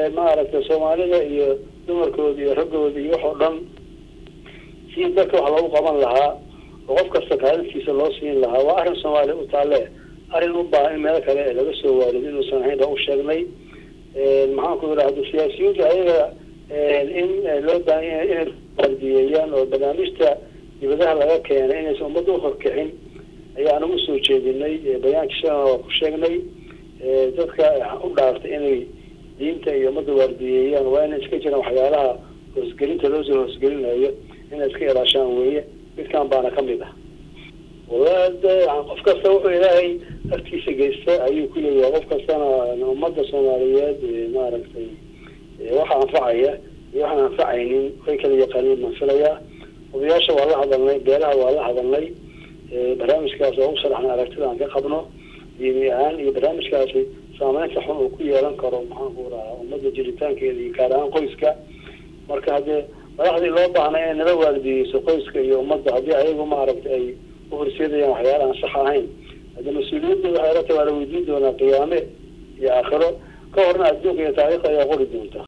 maaragtay soomaalida iyo dumarkooda iyo raggooda iyo waxoo dhan si dalka wax loogu qaban lahaa oo qof kasta kaalintiisa loo siin lahaa waa arrin soomaaliya u taalle arrin u baahan in meelo kale laga soo waarido inuusan ahayn baa u sheegnay maxaan ku idhahda siyaasiyiinta ayaga in loo baahan inay ardiyeeyaan oo barnaamijta dibadaha laga keenay inaysan ummadda uhorkixin ayaan ugu soo jeedinay bayaankii shalana waa ku sheegnay dadka u dhaartay inay diinta iyo ummadda waardiyeeyaan waa inay iska jiraan waxyaalaha hoosgelinta loosoo hoosgelinayo inay iska ilaashaan weeye midkan baana kamid ah wallahi de qof kasta wuxuu ilaahay agtiisa geysta ayuu ku leeyahay qof kastana ummadda soomaaliyeed maaragtay waxa anfacaya iyo waxaan anfacaynin way kala yaqaaniin baan filayaa odayaasha waa la hadalnay beelaha waa la hadalnay barnaamijkaas oo u sharaxnay aragtida aan ka qabno diini ahaan iyo barnaamijkaasi saameynta xun uu ku yeelan karo maxaan ku rahaa ummadda jiritaankeeda iyo gaar ahaan qoyska marka haddee madaxdii loo baahnay inay nala waardiyeyso qoyska iyo ummadda haddii ayagu maaragtay ay uhorseedayaan waxyaala aan sax ahayn hadde mas-uuliyadda waxay la tahay waa la weydiin doonaa qiyaame iyo aakhiro ka horna adduunka iyo taariikhda ayaa qori doonta